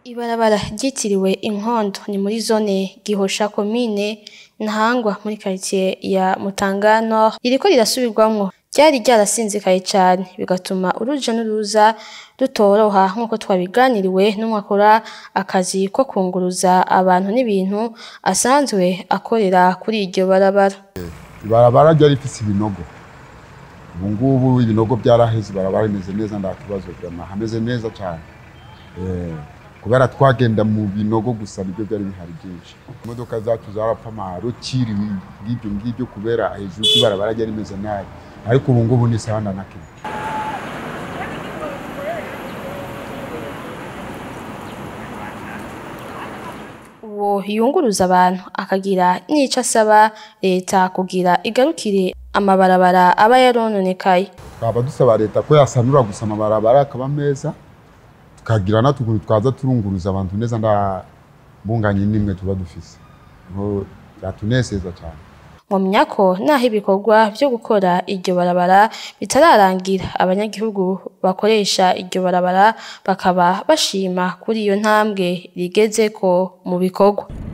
Ibarabara ryitiriwe inkondo ni muri zone gihosha komine ntahangwa muri quartier ya Mutanga Nord ririko rirasubirwamwo ryari ryarasinzikaye cane bigatuma uruja n'uruza rutoroha nk'uko twabiganiriwe n'umwe akora akazi ko kunguruza abantu n'ibintu asanzwe akorera kuri iryo barabara ibarabara ryari rifise ibinogo ubu ngubu ibinogo byaraheze ibarabara rimeze neza nta kibazo vyama hameze neza cane Eh, kubera twagenda mu binogo gusa nibyo byari bihari byinshi imodoka zacu zarapfa amarokiri ngibyo ngibyo kubera hejuru y'ibarabara ryari rimeze nabi ariko ubu ngubu ni sawa na kimwe uwo yunguruza abantu akagira n'ico asaba leta kugira igarukire amabarabara aba yarononekaye twaba dusaba leta ko yasanura gusa amabarabara akaba meza tukagira n'utuntu twaza turunguruza abantu neza nda mbunganye n'imwe tuba dufise niho byatunezeza cyane Mwomenya ko naho ibikorwa vyo gukora iryo barabara bitararangira abanyagihugu bakoresha iryo barabara bakaba bashima kuri iyo ntambwe rigezeko mu bikorwa